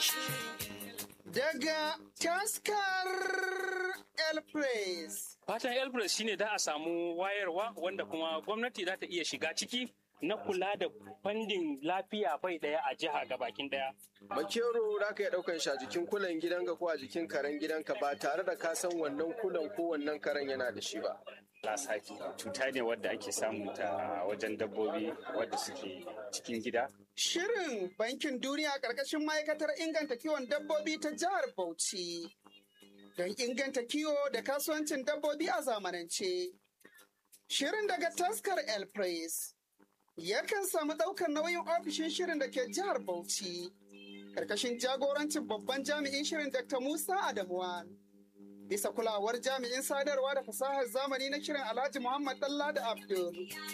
Daga taskar El Press. Fatan Elbrus shine da a samu wayarwa wanda kuma gwamnati za ta iya shiga ciki na kula da fandin lafiya bai daya a jiha gabakin daya. Makero za ka iya ɗaukan shi a jikin kulan gidanka ko a jikin karen gidanka ba tare da ka san wannan kulan ko wannan karen yana da shi ba. Lasaki cuta ne wadda ake samu ta wajen dabbobi wadda suke cikin gida. Shirin Bankin Duniya ƙarƙashin ma'aikatar inganta kiwon dabbobi ta jihar Bauchi. Don inganta kiwo da kasuwancin dabbobi a zamanance. Shirin daga taskar El Press. Yakan samu ɗaukar nauyin ofishin shirin da ke jihar Bauchi. Ƙarƙashin jagorancin babban jami'in shirin Dr. Musa Adamuwan. Bisa kulawar jami'in sadarwa da fasahar zamani na shirin Alhaji Muhammad Dalla da Abdul.